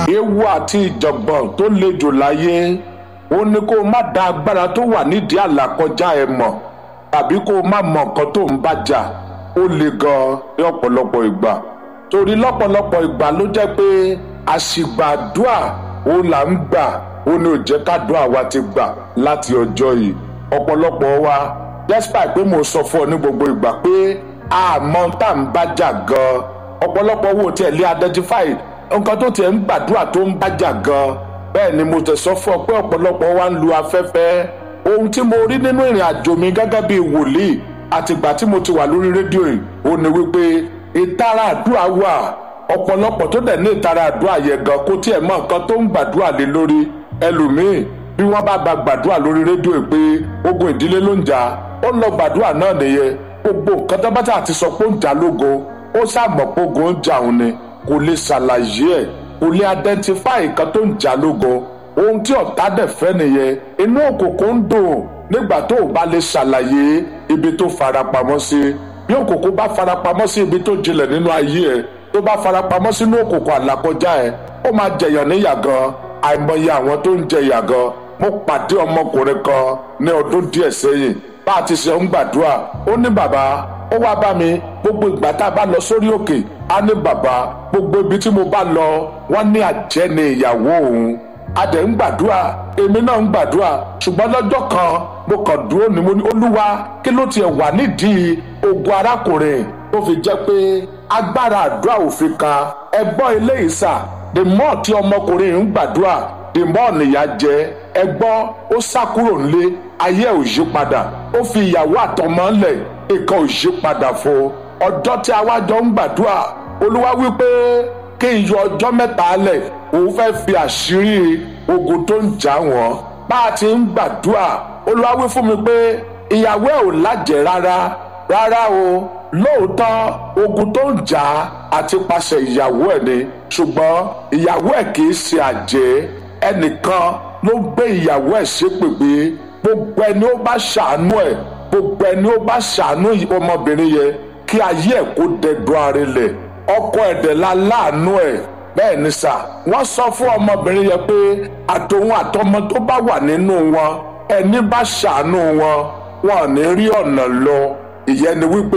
ewu àti ìjọ̀gbọ̀n tó le jù láyé ó ní kó o má da agbára tó wà nídìí àlàkọjá ẹ mọ̀ tàbí kó o má mọ nǹkan tó ń bàjà ó le gan ní ọ̀pọ̀lọpọ̀ ìgbà torí lọ́pọ̀lọpọ̀ ìgbà ló jẹ́ pé àṣìgbàdúà ó là ń gbà ó ní ò jẹ́ kádùá wa ti gbà láti ọjọ́ yìí ọ̀pọ̀lọpọ̀ wa despite pé mo sọ fún ọ ní gbogbo ìgbà pé àmọ́ tá à ń bàjà gan ọ̀pọ̀lọpọ̀ wo tiẹ̀ lé identify nǹkan tó tiẹ̀ ń gbàdúrà tó ń bàjà gan bẹ́ẹ̀ ni mo tẹ̀ sọ fún ọ pé ọ̀pọ̀lọpọ̀ wa ń lu afẹ́fẹ́ ohun tí mo rí nínú ìrìn àjò mi gẹ́gẹ́ bí wòlíì àtìgbà tí mo ti wà lórí rédíò yìí ó ní wípé ìtara àdúrà wà ọ̀pọ̀lọpọ̀ tó dẹ̀ ní ìtara àdúrà yẹn gan kó tiẹ̀ mọ nǹkan tó ń gbàdúrà lé lórí ẹlòmíì bí wọ́n bá ba gbàdúrà lórí rédíò yìí pé ogun ìdílé ló ń jà ó lọ gbàdúrà náà nìyẹn gbogbo nǹkan tó bá tà ti sọ pé ó ń jà lógo ó sàmọ̀ pé ogun ń jà òun ni kò lè ṣàlàyé ẹ̀ kò lè identify nǹkan tó ń jà lógo ohun tí ọ̀tá dẹ̀ fẹ́ nìyẹn inú òkùnkùn ń dùn nígbà tó o bá lè ṣàlàyé ibi tó farapamọ́ sí bí òkùnkùn bá farapamọ́ sí ibi tó jinlẹ̀ nínú ayé ẹ̀ tó bá farapamọ́ sínú òkùnkùn àlàkọjá ẹ̀ ó máa jẹyàn níyà gan àìmọye àwọn tó ń jẹyà gan mo pàdé ọmọkùnrin kan ní ọdún díẹ̀ sẹ́yìn bá a ti ṣe ń gbàdúrà ó ní bàbá ó wá bá mi gbogbo ìgbà tá a bá lọ sórí òkè á ní bàbá gbogbo ibi tí mo bá lọ wọ́n ní àjẹ́ ni ìyàwó òun a dẹ̀ ń gbàdúrà èmi náà ń gbàdúrà ṣùgbọ́n lọ́jọ́ kan mo kàn dúró ni mo ní olúwa kí ló tiẹ̀ wà nídìí ogun arákùnrin tó fi jẹ́ pé agbára àdúrà òfin kan ẹgbọ́n eléyìí sà the more tí ọmọkùnrin ń gbàdúrà the more nìyà jẹ ẹgbọ́n ó sá kúrò nílé ayé ò yí padà ó fi ìyàwó àtọmọ ńlẹ̀ nǹkan ò yí padà fún ọjọ́ tí a wá jọ ń gbàdúrà olúwa wípé kí n yọ ọjọ́ mẹ́ta lẹ̀ òun fẹ́ fi àṣírí ogun tó ń jà wọ́n bá a ti ń gbàdúrà olúwa wí fún mi pé ìyàwó ẹ̀ ò lájẹ̀ rárá rárá o lóòótọ́ ogun tó ń jà àti pàṣẹ ìyàwó ẹ̀ ni ṣùgbọ́n ìyàwó ẹ̀ kì í ṣe àjẹ́ ẹnìkan ló gbé ìyàwó ẹ̀ ṣépè pé gbogbo ẹni ó bá ṣàánú ẹ̀ gbogbo ẹni ó bá ṣàánú ọmọbìnrin yẹn kí ayé ẹ̀ kó dẹdùn arinlẹ̀ ọkọ ẹ̀dẹ̀ la láàánú ẹ̀ bẹ́ẹ̀ ni sà wọ́n sọ fún ọmọbìnrin yẹn pé àtòun àtọmọ tó bá wà nínú wọn ẹni bá ṣàánú wọn wọn ò ní rí ọ̀nà lọ ìyẹn ni wípé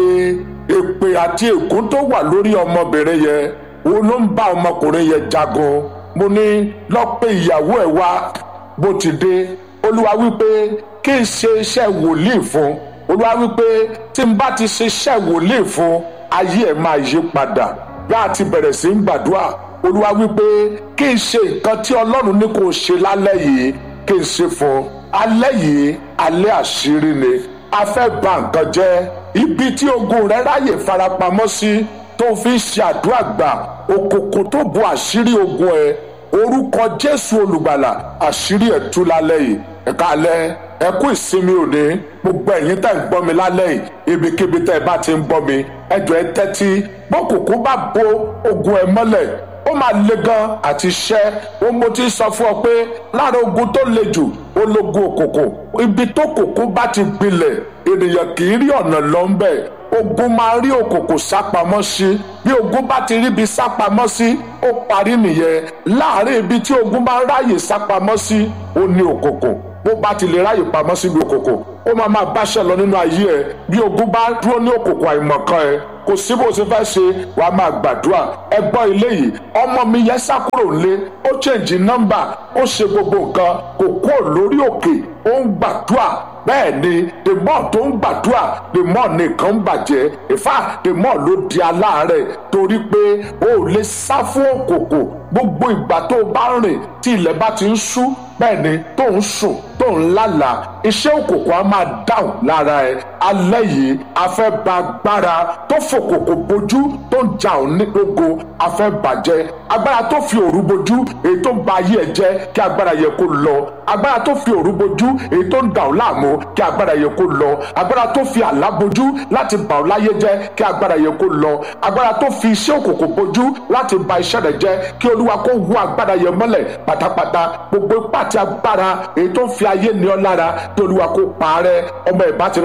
èpè àti ègún tó wà lórí ọmọbìnrin yẹn òun ló ń bá ọmọkùnrin yẹn jagun mo ní lọ pé ìyàwó ẹ̀ wá bó ti dé olúwa wípé kí n ṣe iṣẹ́ wòlíì fún olúwa wípé tí n bá ti ṣe iṣẹ́ wòlíì fún ayé ẹ̀ máa yí padà bí a ti bẹ̀rẹ̀ sí ń gbàdúrà olúwa wípé kí n ṣe nǹkan tí ọlọ́run ní kò ṣe lálẹ́ yìí kí n ṣe fún alẹ́ yìí alẹ́ àṣírí ni a fẹ́ bà nǹkan jẹ́ ibi tí ogun rẹ ráyè farapamọ́ sí tó fi ń ṣe àdúrà gbà òkùnkùn tó bu àṣírí ogun ẹ orúkọ jésù olùgbàlà àṣírí ẹ̀ tú lálẹ́ yìí ẹ̀ka alẹ́ ẹ kú ìsinmi òní gbogbo ẹ̀yin tẹ́ ń gbọ́ mi lálẹ́ yìí ibikíbi tẹ́ ẹ bá ti ń gbọ́ mi ẹ jọ̀ọ́ ẹ tẹ́tí bọ́kùnkùn bá bo ogun ẹ mọ́lẹ̀ ó máa le gan àti ṣẹ́ ó mo ti sọ fún ọ pé lára ogun tó le jù ó lógun òkùnkùn ibi tó kùnkùn bá ti gbilẹ̀ ènìyàn kì í rí ọ̀nà lọ ń bẹ̀ ogun máa rí òkùnkùn sápamọ́ sí bí ogun bá ti ríbi sápamọ́ sí ó parí nìyẹn láàárín ibi tí ogun bá ráyè sápamọ́ sí ó ní òkùnkùn bó bá ti lè ráyè pamọ́ síbi òkùnkùn ó máa máa báṣẹ́ lọ nínú ayé ẹ bí ogun bá dúró ní òkùnkùn àìmọ̀kan ẹ kò sí bó ṣe fẹ́ ṣe wàá máa gbàdúrà ẹ gbọ́ ilé yìí ọmọ mi yẹn sá kúrò nílé ó chẹ́ǹjì nọ́mbà ó ṣe gbogbo nǹkan kò kúrò lórí òkè ó ń gbàdúrà bẹ́ẹ̀ ni the more tó ń gbàdúrà the more nìkan ń bàjẹ́ ìfà the more ló di aláàárẹ̀ torí pé o ò lè sá fún òkùnkùn gbogbo ìgbà tó o bá rìn tí ilẹ̀ bá ti ń ṣú bẹ́ẹ̀ ni tó ń sùn tó ń lálàá iṣẹ́ òkùnkùn á máa dáhùn lára ẹ alẹ́ yìí a fẹ́ ba agbára tó fòkùnkùn bojú tó ń jà ọ́ ní gbogbo a fẹ́ bàjẹ́ agbára tó fi òru bojú èyí tó ń ba ayé ẹ jẹ́ kí agbára yẹ kó lọ agbára tó fi òru bojú èyí tó ń dà ọ́ láàmú kí agbára yẹ kó lọ agbára tó fi àlá bojú láti bà ọ́ láyé jẹ́ kí agbára yẹ kó lọ agbára tó fi iṣẹ́ òkùnkùn bojú láti ba iṣẹ́ rẹ jẹ́ kí olúwa kó wú agbára yẹ mọ́lẹ̀ pátápátá gbogbo ipá àti agbára èyí tó ń fi ayé ní ọ lára kí olúwa kó parẹ́ ọmọ ìbá ti rọ́nà lọ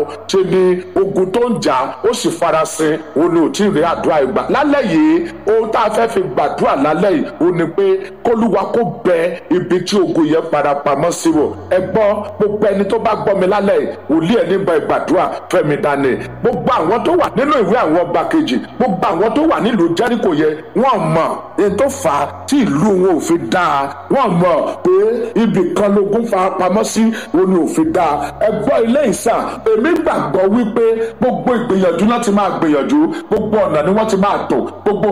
ṣe ni ogun tó ń jà ó sì farasin ó ní ò tí ì rí àdúrà ìgbà lálẹ́ yìí ohun tá a fẹ́ fi gbàdúrà lálẹ́ yìí ó ní pé kólúwa kó bẹ ibi tí ogun yẹn farapamọ́ sí wò ẹ gbọ́ gbogbo ẹni tó bá gbọ́ mi lálẹ́ yìí wòlíì ẹni bá ìgbàdúrà fẹ́mi dání gbogbo àwọn tó wà nínú ìwé àwọn ọba kejì gbogbo àwọn tó wà nílùú jẹ́ríkò yẹn wọ́n mọ̀ èyí tó fà á tí ìlú wọn ò fi dáa wọ́n mọ̀ pé ibì kan lógun farapamọ́ sí òun ni ò fi dáa ẹ gbọ́ ilé ìsà èmi gbàgbọ́ wípé gbogbo ìgbìyànjú láti máa gbìyànjú gbogbo ọ̀nà ni wọ́n ti máa tò gbogbo